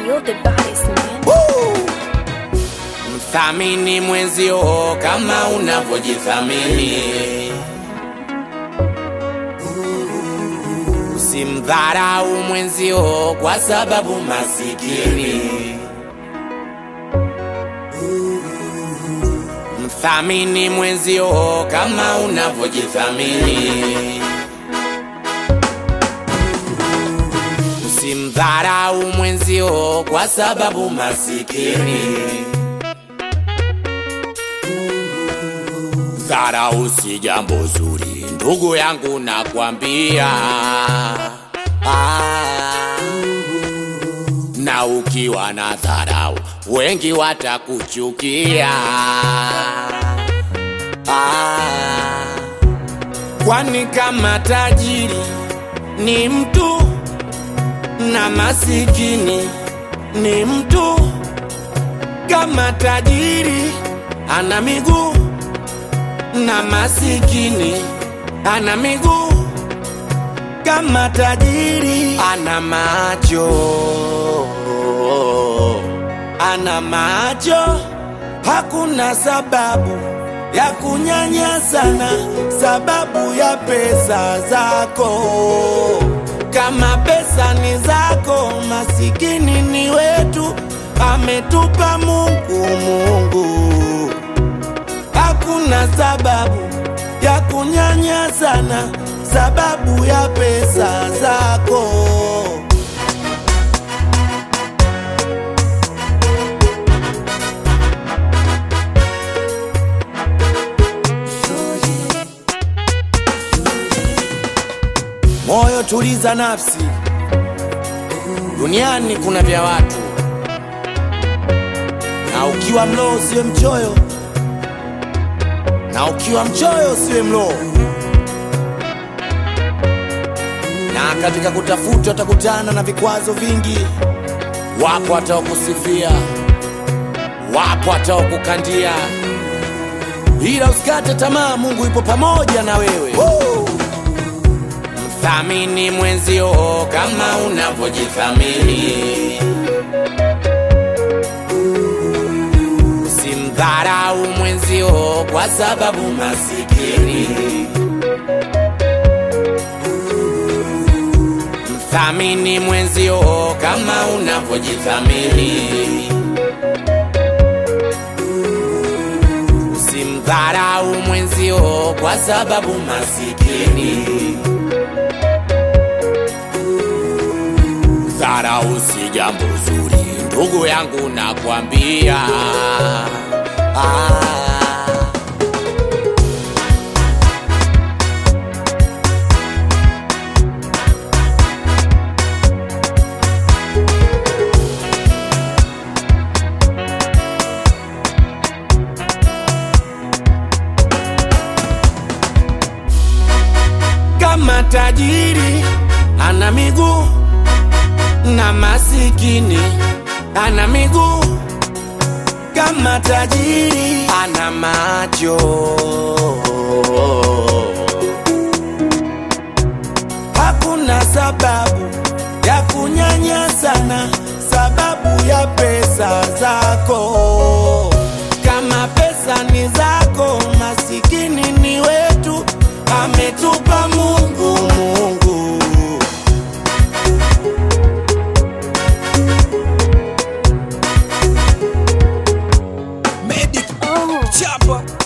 you're the baddest man. Mthamini mwenzio kama unavyojithamini. Usimdharau mwenzio kwa sababu masikini. Mthamini mwenzio kama unavyojithamini. Usimdharau mwenzio kwa sababu masikini. Dharau si jambo zuri, ndugu yangu nakwambia. Ah, na ukiwa na dharau, wengi watakuchukia. Ah, kwani kama tajiri ni mtu na masikini ni mtu, kama tajiri ana miguu na masikini ana miguu, kama tajiri ana macho, ana macho. Hakuna sababu ya kunyanyasana sababu ya pesa zako. Kama pesa ni zako, masikini ni wetu, ametupa Mungu. Mungu hakuna sababu ya kunyanyasana sababu ya pesa zako. Moyo tuliza nafsi, duniani kuna vya watu, na ukiwa mloo usiwe mchoyo na ukiwa mchoyo usiwe mloo. Na katika kutafuta utakutana na vikwazo vingi. Wapo wataokusifia, wapo wataokukandia, ila usikate tamaa, Mungu yupo pamoja na wewe. Mthamini mwenzio kama unavyojithamini. Usimdharau mwenzio kwa sababu masikini. Mthamini mwenzio kama unavyojithamini. Usimdharau mwenzio kwa sababu masikini. Dharau si jambo zuri, ndugu yangu nakwambia. Ah. Kama tajiri ana miguu na masikini ana miguu, kama tajiri ana macho. Hakuna sababu ya kunyanyasana sababu ya pesa zako. Kama pesa ni zako, masikini ni wetu, ametupa Mungu. Mungu Medic Oh, Chapa